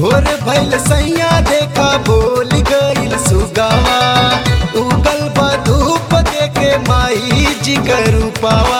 भोर भइल सैया देखा बोल गइल सुगावा उगल बा धूप देखे माई जी का रूपावा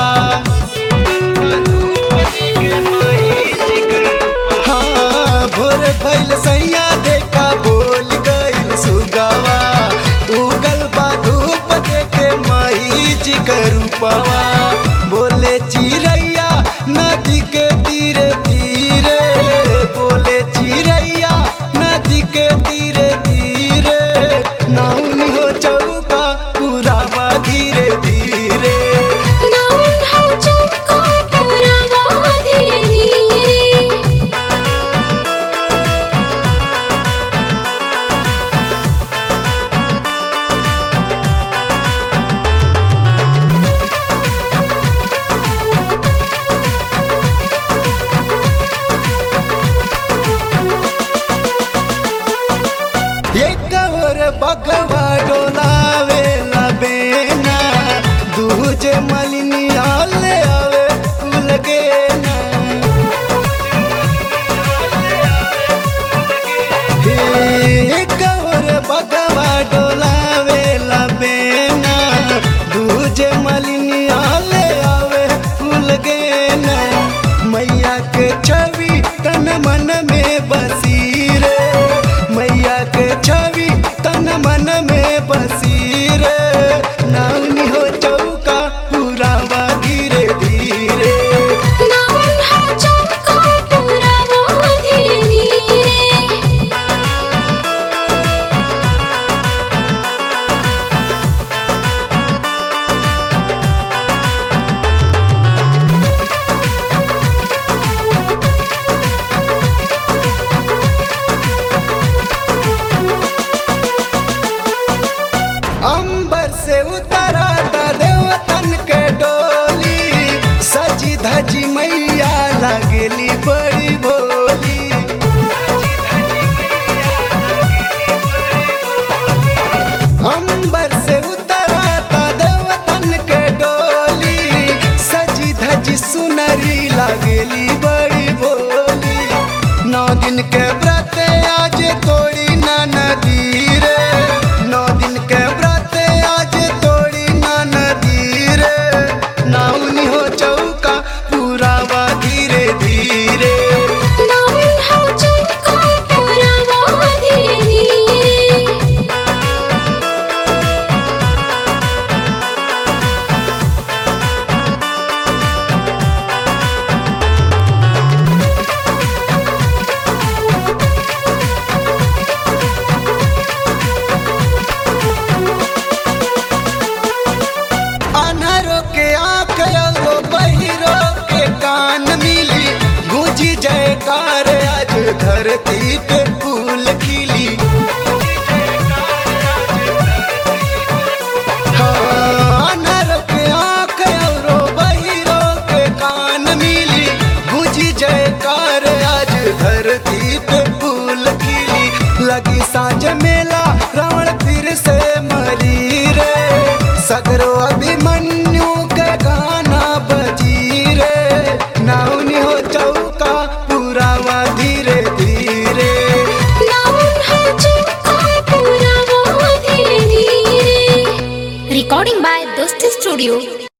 हाँ, भोर भइल सैया देखा बोल गइल सुगावा उगल बा धूप देखे माई जी का रूपावा बोले चिरैया नदी के तीरे तीरे बोले चिरैया नदी के तीरे तीरे नाउन हो चौका पुरावा धीरे धीरे नाउन हो चौका पुरावा धीरे धीरे एक और बगवा डोलावे लबेना दूजे मलिनिया ले आवे लगे ना एक और बगवा डोलावे लबेना दूजे मलिनिया ले आवे लगे ना मैया के छवि तन मन में बसी रे मैया के छवि तन मन में बसी रे नाउनी हो चौका पुरावा धीरे धीरे नाउन हो चौका पुरावा धीरे धीरे अंबर से उतरा था देवतन के डोली सजी धजी मैया लगली बड़ी बोली अंबर से उतरा था देवतन के डोली सजी धजी सुनरी लगली बड़ी बोली नौ दिन के व्रत आज तोड़ी ना नदी रे नौ दिन के व्रत आज तोड़ी ना नदी रे नाउनी हो चौका पुरावा धीरे धीरे नाउन हो चौका पुरावा धीरे धीरे अनहरो के आँख एगो बहिरो के कान मिली गूंजी जयकार आज धरती पे फूल खिली हाँ, अनहरो के आँख एगो बहिरो के कान मिली गूंजी जयकार आज धरती पे फूल खिली लगी साँझ मेला रावण फिर से मरी रे सगरो अभिमन्यु के गाना बजी रे नाउनी हो चौका पुरावा धीरे धीरे नाउन हो चौका पुरावा धीरे धीरे Recording by Dosti Studio.